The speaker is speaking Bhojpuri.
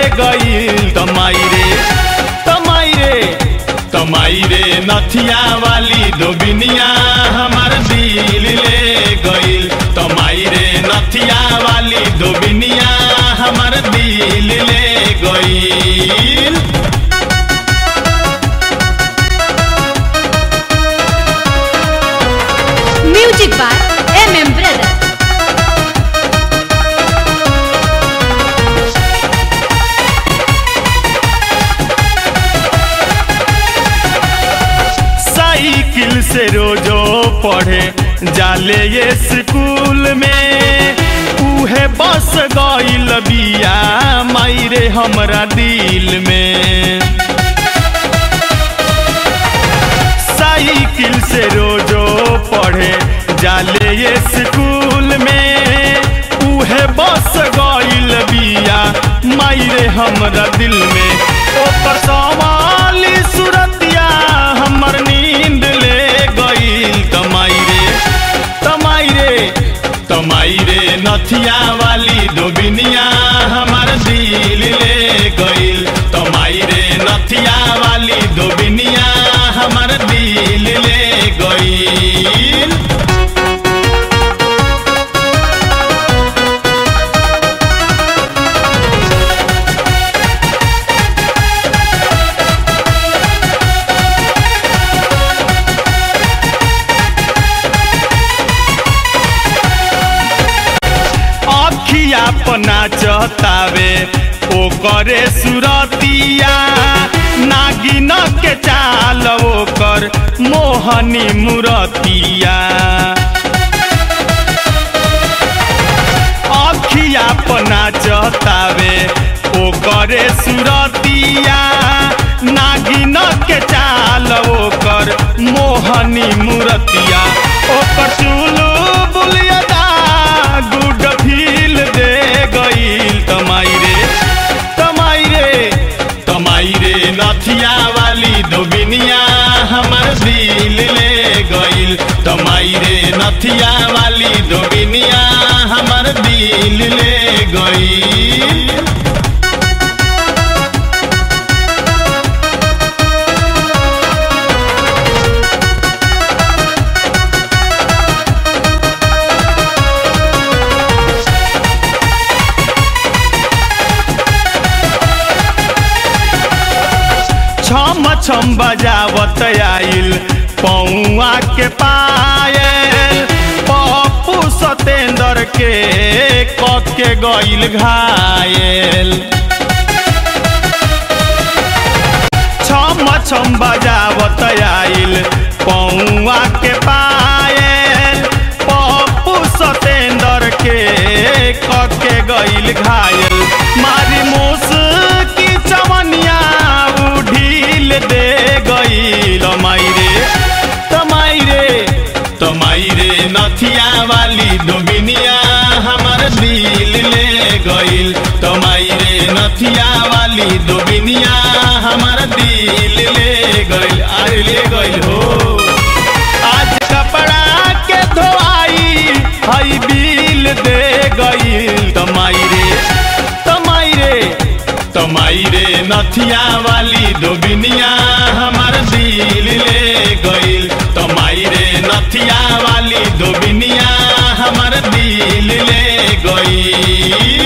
गईल तमाई रे तमाई रे तमाई रे नथिया वाली दोबिनिया हमार दिल ले गईल तमाई रे नथिया वाली दोबिनिया हमार दिल ले गईल Music by MM Brother. Cycle से रोजो पढ़े जाले ये स्कूल में उहे बस गईल बिया मायरे हमरा दिल में साइकिल से रोजो पढ़े जाले ये स्कूल में उहे बस गईल बिया मायरे हमरा दिल में ओकर सवाली सुरतिया हमर नींद ले गईल तमाई रे तमाई रे तमाई रे नथिया वाली दोबिनिया हमार दिल ले गईल तमाई रे नथिया वाली दोबिनिया हमार दिल ले गईल अखिया पना चहतावे ओ करे सुरतिया नागिन के चाल ओकर मोहनी मुरतिया अखिया पना चहतावे ओ करे सुरतिया नागिन के चाल ओकर मोहनी मुरतिया ओकर चुलू बुलियदा गुड फील दे गईल तमाई रे तमाई रे तमाई रे नथिया वाली दोबिनिया हमर दिल ले गईल तमाई रे नथिया वाली दोबिनिया हमर दिल ले गईल छम छम बजावत आइल पौआ के पायल पप्पू सतेंद्र के कके गइल घायल छम छम बजावत आइल पौआ के पायल पप्पू सतेंद्र के कके गइल घायल मारी मूस की चवनिया उ ढील दे गईल तमाई रे तमाई रे तमाई रे नथिया वाली दोबिनिया हमर दिल ले गईल तमाई रे नथिया वाली दोबिनिया हमर दिल ले गईल अरे ले गईल हो आज कपड़ा के धोआई हई बिल दे गईल तमाई रे तमाई रे तमाई रे नथिया वाली दोबिनिया हमार दिल ले गईल तमाई रे नथिया वाली दोबिनिया हमार दिल ले गईल